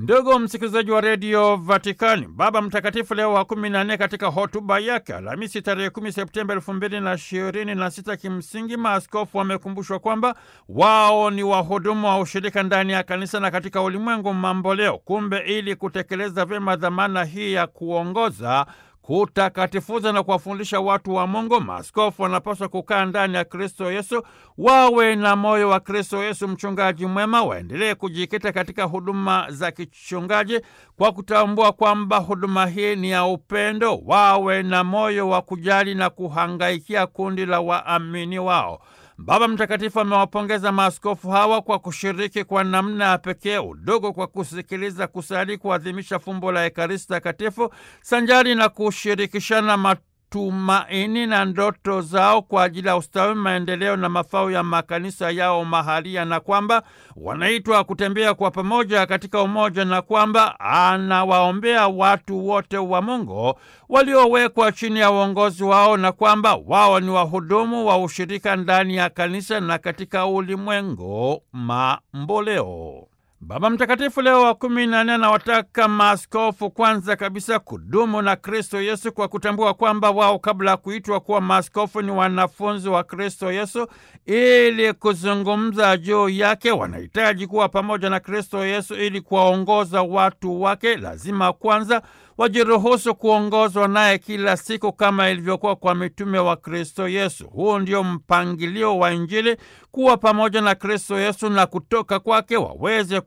Ndugu msikilizaji wa redio Vatikani, Baba Mtakatifu Leo wa kumi na nne katika hotuba yake Alhamisi tarehe kumi Septemba elfu mbili na ishirini na sita kimsingi maaskofu wamekumbushwa kwamba wao ni wahudumu wa ushirika ndani ya kanisa na katika ulimwengu mamboleo. Kumbe ili kutekeleza vyema dhamana hii ya kuongoza kutakatifuza na kuwafundisha watu wa Mungu, maaskofu wanapaswa kukaa ndani ya Kristo Yesu, wawe na moyo wa Kristo Yesu, mchungaji mwema, waendelee kujikita katika huduma za kichungaji kwa kutambua kwamba huduma hii ni ya upendo, wawe na moyo wa kujali na kuhangaikia kundi la waamini wao. Baba Mtakatifu amewapongeza maaskofu hawa kwa kushiriki kwa namna ya pekee udogo kwa kusikiliza, kusali, kuadhimisha fumbo la Ekaristi Takatifu sanjari na kushirikishana matumaini na ndoto zao kwa ajili ya ustawi, maendeleo na mafao ya makanisa yao mahalia, na kwamba wanaitwa kutembea kwa pamoja katika umoja, na kwamba anawaombea watu wote wa Mungu waliowekwa chini ya uongozi wao, na kwamba wao ni wahudumu wa ushirika ndani ya kanisa na katika ulimwengu mamboleo. Baba Mtakatifu Leo wa kumi na nne anawataka maaskofu kwanza kabisa kudumu na Kristo Yesu kwa kutambua kwamba wao kabla ya kuitwa kuwa maaskofu ni wanafunzi wa Kristo Yesu. Ili kuzungumza juu yake, wanahitaji kuwa pamoja na Kristo Yesu ili kuwaongoza watu wake. Lazima kwanza wajiruhusu kuongozwa naye kila siku kama ilivyokuwa kwa mitume wa Kristo Yesu. Huu ndio mpangilio wa Injili, kuwa pamoja na Kristo Yesu na kutoka kwake waweze